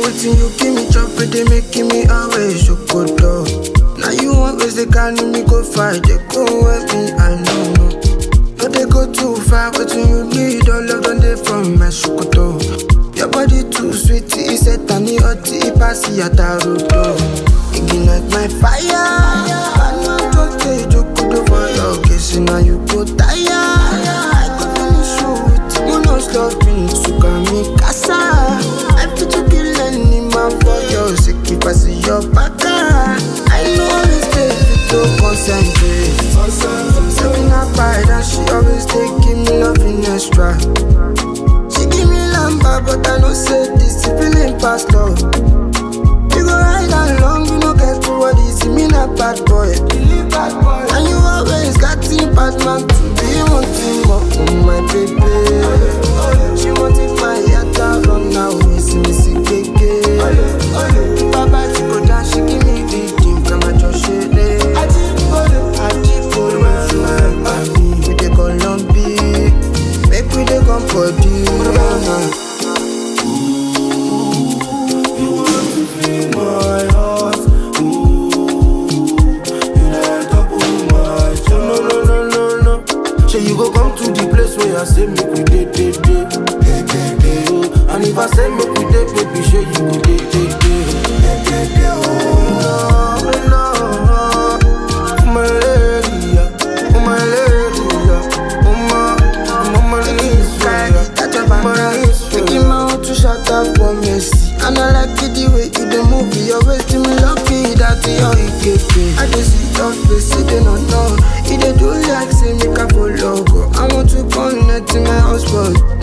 Wetin you give me chop it, they making me always shokoto. Now you always they carry me go fight, they go with me, I know no. No they go too far, wetin you need, all of them they from my shokoto. Your body too sweet, it's set and it hot, it pass your taroto. Ignite my fire, I know just say jokoto for your case, now you go tire. I go finish you with you no stopping, suka me casa. I fit to kill any man for your sake, if I see your baka. I know always stay fit to concentrate. Seven up pride and she always take give me loving extra. She give me lamba, but I know say this feeling past love. You go ride along, you no get to what is me not bad boy. And you always got in bad man to be wanting more, oh my baby. She wanted my heart to run now, miss me see keke. Baba she go down, she give me the dream, come at your shade. Ajibolo, mami, we dey go long big, make we dey come body. my heart. Ooh, you dey double my charm. No, no, no, no, no. Say you go come to the place where I say make we dey, dey, dey, dey, dey, dey. oh. And if I say make we dey, baby, say you go dey, dey, dey, dey, dey, dey. Oh no, no, oh my lady, yeah. oh my lady, yeah. oh my, I'm on my knees, yeah. That your On my back, knees, make yeah. him out to shut up for Messi. And I like it the way you dey move, your waist to me lucky that you ikeke. I just see your face, you dey not know. You dey do like say make I follow go. I want to connect to my husband.